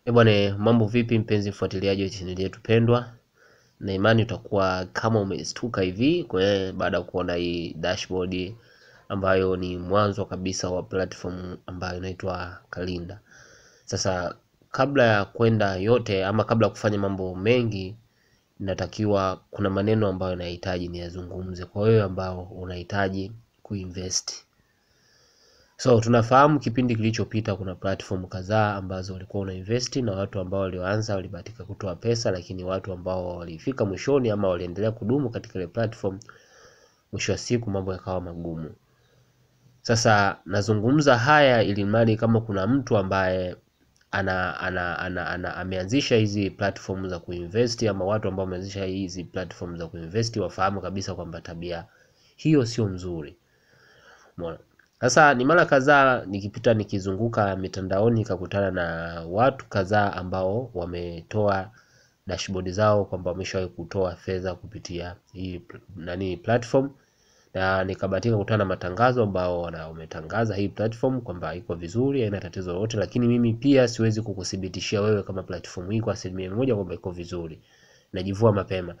Eh bwana, mambo vipi mpenzi mfuatiliaji wa chaneli yetu pendwa, na imani utakuwa kama umestuka hivi kwa baada ya kuona hii dashboard ambayo ni mwanzo kabisa wa platform ambayo inaitwa Kalinda. Sasa kabla ya kwenda yote ama kabla ya kufanya mambo mengi, inatakiwa kuna maneno ambayo nahitaji niyazungumze kwa wewe ambao unahitaji kuinvest. So tunafahamu kipindi kilichopita kuna platform kadhaa ambazo walikuwa unainvest na watu ambao walioanza walibahatika kutoa pesa, lakini watu ambao walifika mwishoni ama waliendelea kudumu katika ile platform, mwisho wa siku mambo yakawa magumu. Sasa nazungumza haya ili mradi kama kuna mtu ambaye ana, ana, ana, ana ameanzisha hizi platform za kuinvest ama watu ambao wameanzisha hizi platform za kuinvest wafahamu kabisa kwamba tabia hiyo sio nzuri. Umeona? Sasa ni mara kadhaa nikipita nikizunguka mitandaoni nikakutana na watu kadhaa ambao wametoa dashboard zao kwamba wameshawahi kutoa fedha kupitia hii nani platform, na nikabahatika kukutana na matangazo ambao wametangaza hii platform kwamba iko vizuri, haina tatizo lolote, lakini mimi pia siwezi kukuthibitishia wewe kama platform hii kwa asilimia moja kwamba iko vizuri, najivua mapema.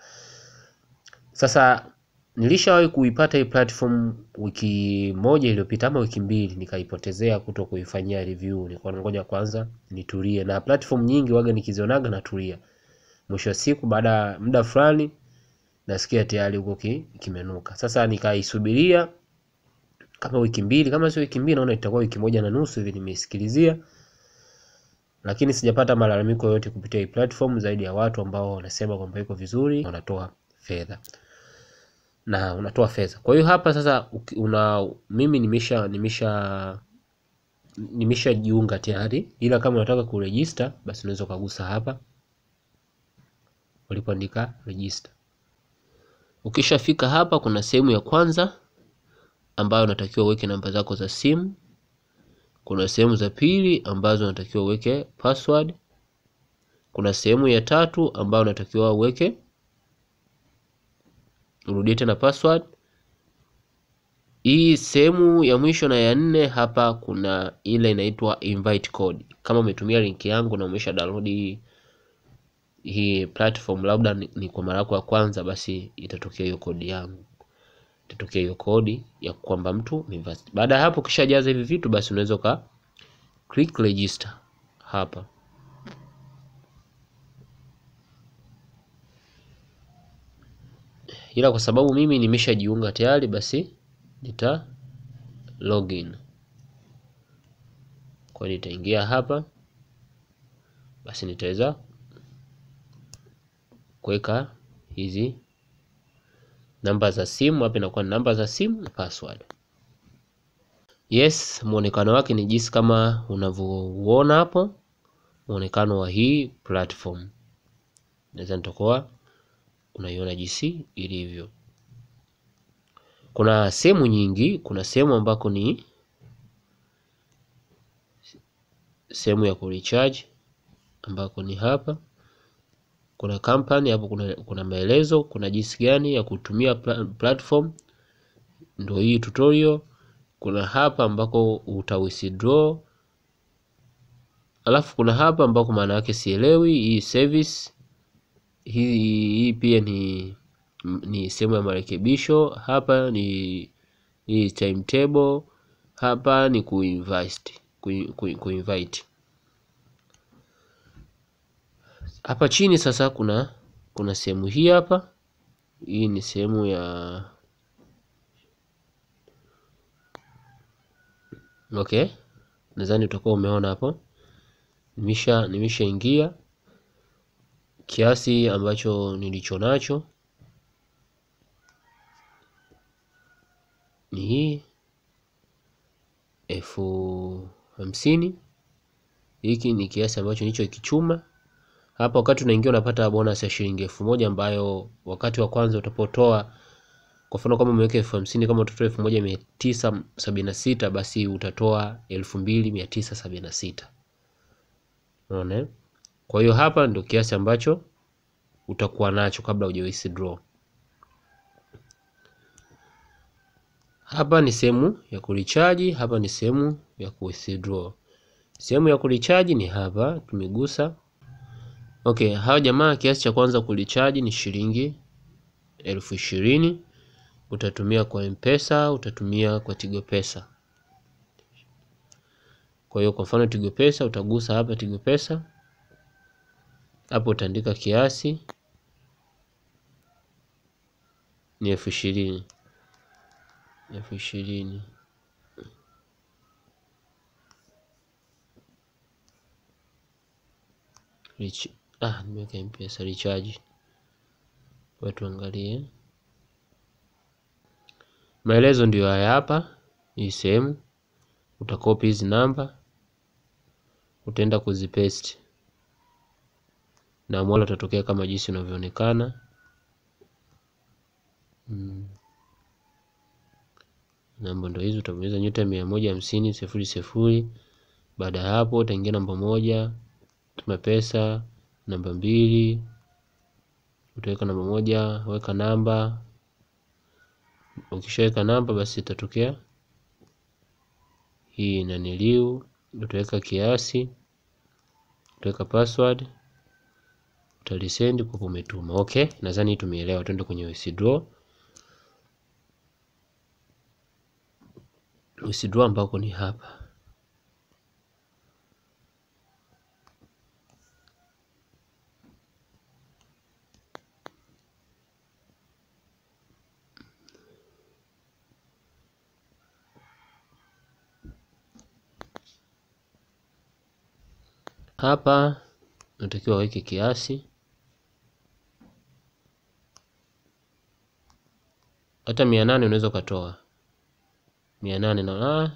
Sasa nilishawahi kuipata hii platform wiki moja iliyopita ama wiki mbili, nikaipotezea kuto kuifanyia review. Nilikuwa ngoja kwanza nitulie, na platform nyingi waga nikizionaga natulia, mwisho wa siku baada ya muda fulani nasikia tayari huko ki, kimenuka. Sasa nikaisubiria kama wiki mbili, kama sio wiki mbili, naona itakuwa wiki moja na nusu hivi nimeisikilizia, lakini sijapata malalamiko yoyote kupitia hii platform zaidi ya watu ambao wanasema kwamba iko vizuri, wanatoa fedha na unatoa fedha. Kwa hiyo hapa sasa una mimi nimesha nimesha nimeshajiunga tayari, ila kama unataka kuregister basi unaweza ukagusa hapa ulipoandika register. Ukishafika hapa, kuna sehemu ya kwanza ambayo unatakiwa uweke namba zako za simu. Kuna sehemu za pili ambazo unatakiwa uweke password. Kuna sehemu ya tatu ambayo unatakiwa uweke urudie tena password. Hii sehemu ya mwisho na ya nne hapa kuna ile inaitwa invite code. Kama umetumia link yangu na umesha download hii hii platform, labda ni, ni kwa mara yako ya kwanza, basi itatokea hiyo kodi yangu, itatokea hiyo kodi ya kwamba mtu invest. Baada ya hapo, ukishajaza hivi vitu, basi unaweza ka click register hapa. Ila kwa sababu mimi nimeshajiunga tayari, basi nita login. Kwa nitaingia hapa, basi nitaweza kuweka hizi namba za simu hapa, inakuwa ni namba za simu na password. Yes, muonekano wake ni jinsi kama unavyouona hapo, muonekano wa hii platform naweza nitakuwa unaiona jinsi ilivyo. Kuna sehemu nyingi, kuna sehemu ambako ni sehemu ya kurecharge ambako ni hapa kuna company hapo, kuna, kuna maelezo, kuna jinsi gani ya kutumia platform, ndio hii tutorial. Kuna hapa ambako uta withdraw, alafu kuna hapa ambako maana yake sielewi hii service hii, hii pia ni ni sehemu ya marekebisho. Hapa ni hii timetable, hapa ni kuinvest kuinvite hapa chini sasa kuna kuna sehemu hii hapa, hii ni sehemu ya okay, nadhani utakuwa umeona hapo, nimesha nimeshaingia kiasi ambacho nilicho nacho ni hii elfu hamsini. Hiki ni kiasi ambacho nilicho kichuma hapa wakati unaingia unapata bonus ya shilingi elfu moja ambayo wakati wa kwanza utapotoa, kwa mfano kama umeweka elfu hamsini kama utatoa elfu moja mia tisa sabini na sita basi utatoa elfu mbili mia tisa sabini na sita unaona. Kwa hiyo hapa ndio kiasi ambacho utakuwa nacho kabla huja withdraw. Hapa ni sehemu ya kurecharge, hapa ni sehemu ya ku withdraw. Sehemu ya kulichaji ni hapa, tumegusa. Okay, hawa jamaa kiasi cha kwanza kulichaji ni shilingi elfu ishirini. Utatumia kwa Mpesa, utatumia kwa Tigo Pesa. Kwa hiyo kwa mfano Tigo Pesa utagusa hapa Tigo Pesa, hapo utaandika kiasi ni elfu ishirini elfu ishirini Rich. Ah, nimeweka Mpesa recharge. Watu angalie maelezo ndio haya hapa. Hii sehemu utakopi hizi namba, utaenda kuzipaste na mwala utatokea kama jinsi unavyoonekana. Hmm. Namba ndo hizi, utabonyeza nyota mia moja hamsini sifuri sifuri. Baada ya hapo utaingia namba moja, tuma pesa. Namba mbili utaweka namba moja, weka namba. Ukishaweka namba, basi itatokea hii naniliu, utaweka kiasi, utaweka password, utalisendi kwa umetuma. Okay, nadhani tumeelewa. Twende kwenye withdraw. Withdraw ambako ni hapa hapa unatakiwa weke kiasi, hata mia nane unaweza ukatoa mia nane na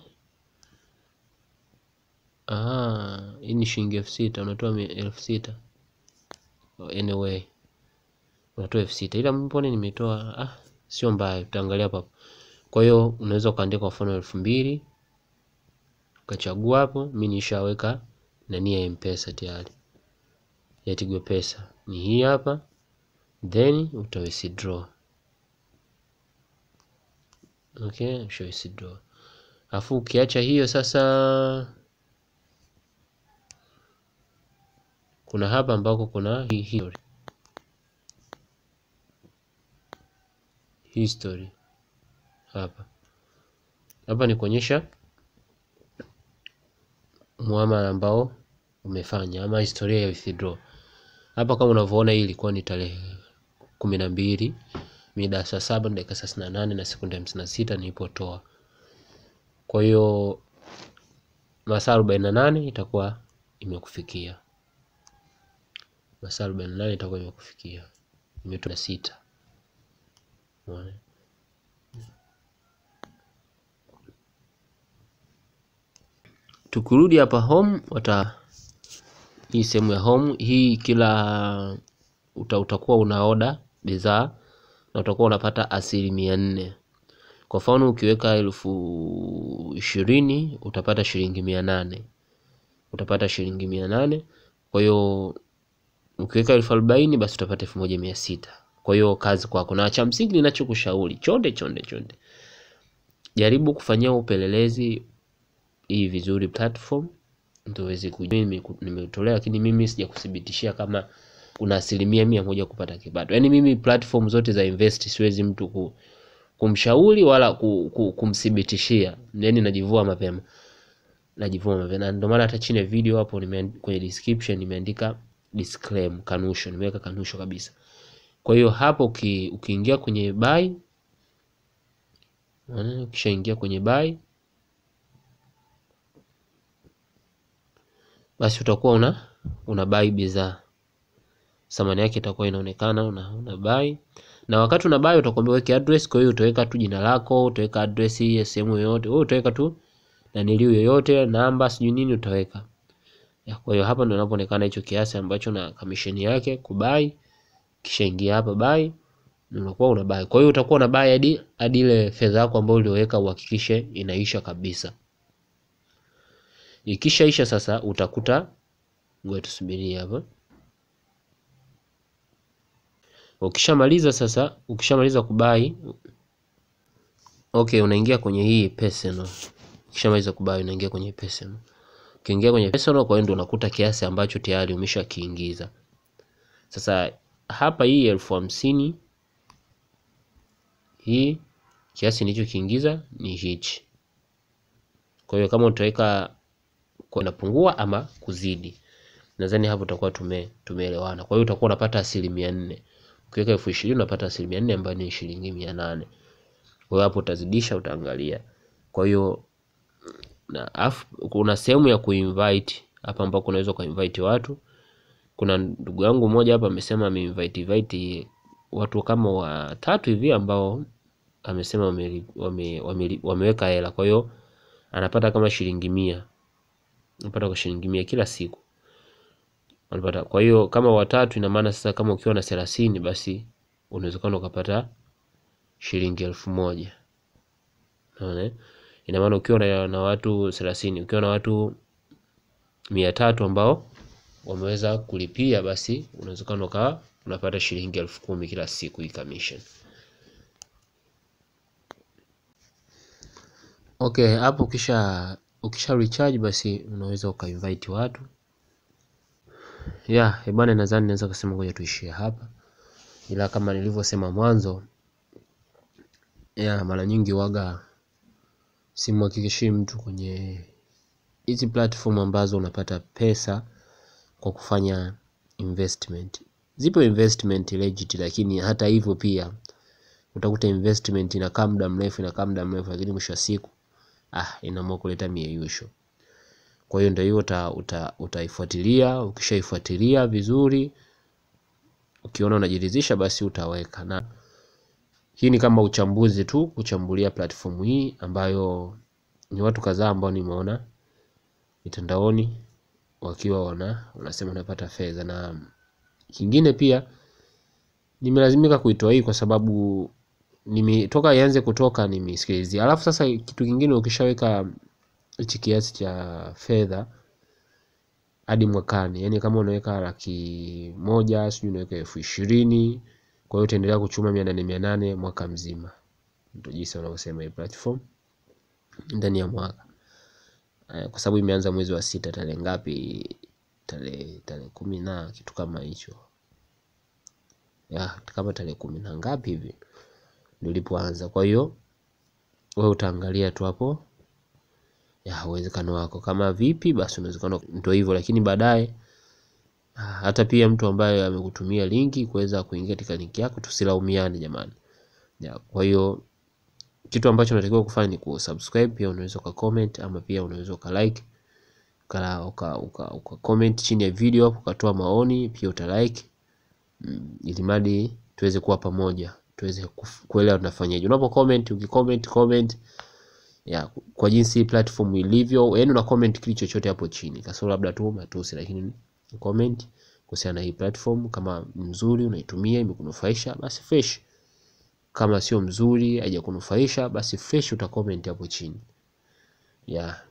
ah, hii ni shilingi elfu sita unatoa elfu sita anyway, unatoa elfu sita ila mbona nimetoa ah, sio mbaya, tutaangalia hapa. Kwa hiyo unaweza ukaandika kwa mfano elfu mbili ukachagua hapo. Mimi nishaweka nani ya Mpesa tayari ya Tigo Pesa ni hii hapa, then uta withdraw. Okay, usha withdraw. Afu ukiacha hiyo sasa, kuna hapa ambako kuna hii history. History hapa hapa ni kuonyesha muamala ambao umefanya ama historia ya withdraw. Hapa kama unavyoona, hii ilikuwa ni tarehe kumi na mbili mida saa saba na dakika thelathini na nane na sekunde hamsini na sita nilipotoa. Kwa hiyo masaa arobaini na nane itakuwa imekufikia, masaa arobaini na nane itakuwa imekufikia, imetoa sita. Tukirudi hapa home, wata hii sehemu ya home hii, kila uta, utakuwa una oda bidhaa na utakuwa unapata asilimia nne. Kwa mfano ukiweka elfu ishirini utapata shilingi mia nane utapata shilingi mia nane Kwa hiyo ukiweka elfu arobaini basi utapata elfu moja mia sita Kwa hiyo kazi kwako, na cha msingi ninachokushauri chonde chonde chonde, jaribu kufanyia upelelezi hii vizuri platform ndio uweze kujua. Mimi nimetolea, lakini mimi sijakuthibitishia kama kuna asilimia mia moja kupata kipato. Yaani mimi platform zote za invest siwezi mtu ku, kumshauri wala ku, ku, kumthibitishia. Yaani najivua mapema, najivua mapema, na ndio maana hata chini ya video hapo nime, kwenye description nimeandika disclaimer, kanusho, nimeweka kanusho kabisa. Kwa hiyo hapo uki, ukiingia kwenye buy, ukishaingia kwenye buy basi utakuwa una una buy bidhaa, thamani yake itakuwa inaonekana una, una buy. Na wakati una buy utakwambia weke address. Kwa hiyo utaweka tu jina lako, utaweka address ya sehemu yoyote, wewe utaweka tu na nilio yoyote, namba sijui nini utaweka. Kwa hiyo hapa ndio inapoonekana hicho kiasi ambacho na commission yake kubai, kisha ingia hapa buy, unakuwa una buy. Kwa hiyo utakuwa una buy hadi hadi ile fedha yako ambayo ulioweka uhakikishe inaisha kabisa. Ikishaisha sasa utakuta, ngoja tusubirie hapa. Ukishamaliza sasa, ukishamaliza kubai, okay, unaingia kwenye hii personal. Ukishamaliza kubai unaingia kwenye personal. Ukiingia kwenye personal, kwa hiyo ndio unakuta kiasi ambacho tayari umeshakiingiza. Sasa hapa hii elfu hamsini hii kiasi nilichokiingiza ni hichi. Kwa hiyo kama utaweka inapungua ama kuzidi, nadhani hapo tutakuwa tume tumeelewana. Kwa hiyo utakuwa unapata asilimia nne. Ukiweka elfu ishirini unapata asilimia nne ambayo ni shilingi mia nane. Kwa hiyo hapo utazidisha, utaangalia. Kwa hiyo na afu, kuna sehemu ya kuinvite hapa ambako unaweza kuinvite watu. Kuna ndugu yangu mmoja hapa amesema ameinvite invite watu kama watatu hivi ambao amesema wame, wame, wame, wameweka hela, kwa hiyo anapata kama shilingi mia anapata kwa shilingi mia kila siku anapata. Kwa hiyo kama watatu, ina maana sasa kama ukiwa na thelathini basi unawezekana ukapata shilingi elfu moja unaona. Ina maana ukiwa na, na watu thelathini ukiwa na watu mia tatu ambao wameweza kulipia basi unawezekana ukawa unapata shilingi elfu kumi kila siku hii commission. Okay, hapo ukisha ukisha recharge basi unaweza ukainvite watu yeah. Bwana, nadhani naweza kusema ngoja tuishie hapa, ila kama nilivyosema mwanzo yeah, mara nyingi waga simhakikishii mtu kwenye hizi platform ambazo unapata pesa kwa kufanya investment. Zipo investment legit, lakini hata hivyo pia utakuta investment inakaa muda mrefu inakaa muda mrefu, lakini mwisho wa siku ah, inaamua kuleta mieyusho. Kwa hiyo ndio hiyo uta, uta, utaifuatilia. Ukishaifuatilia vizuri, ukiona unajiridhisha, basi utaweka. Na hii ni kama uchambuzi tu, kuchambulia platform hii ambayo ni watu kadhaa ambao nimeona mitandaoni wakiwa wana wanasema unapata fedha, na kingine pia nimelazimika kuitoa hii kwa sababu nimetoka ianze kutoka nimesikilizia. Alafu sasa kitu kingine ukishaweka hichi kiasi cha fedha hadi mwakani, yani kama unaweka laki moja sijui unaweka elfu ishirini kwa hiyo utaendelea kuchuma mia nane mia nane mwaka mzima. Ndio jinsi wanavyosema hii platform ndani ya mwaka, kwa sababu imeanza mwezi wa sita tarehe ngapi? Tarehe tarehe kumi na kitu kama hicho ya kama tarehe kumi na ngapi hivi ndio ilipoanza. Kwa hiyo wewe utaangalia tu hapo ya uwezekano wako kama vipi, basi unawezekana ndio hivyo, lakini baadaye hata pia mtu ambaye amekutumia linki kuweza kuingia katika linki yako, tusilaumiane jamani ya. Kwa hiyo kitu ambacho unatakiwa kufanya ni kusubscribe, pia unaweza uka comment ama pia unaweza uka like uka, uka, uka, uka comment chini ya video hapo ukatoa maoni, pia uta like mm, ili mradi tuweze kuwa pamoja tuweze kuelewa tunafanyaje. Unapo comment ukicomment comment ya kwa jinsi platform ilivyo, yaani una comment kile chochote hapo chini, kasoro labda tu matusi, lakini comment kuhusiana na hii platform, kama mzuri unaitumia imekunufaisha basi fresh, kama sio mzuri haijakunufaisha basi fresh, uta comment hapo chini ya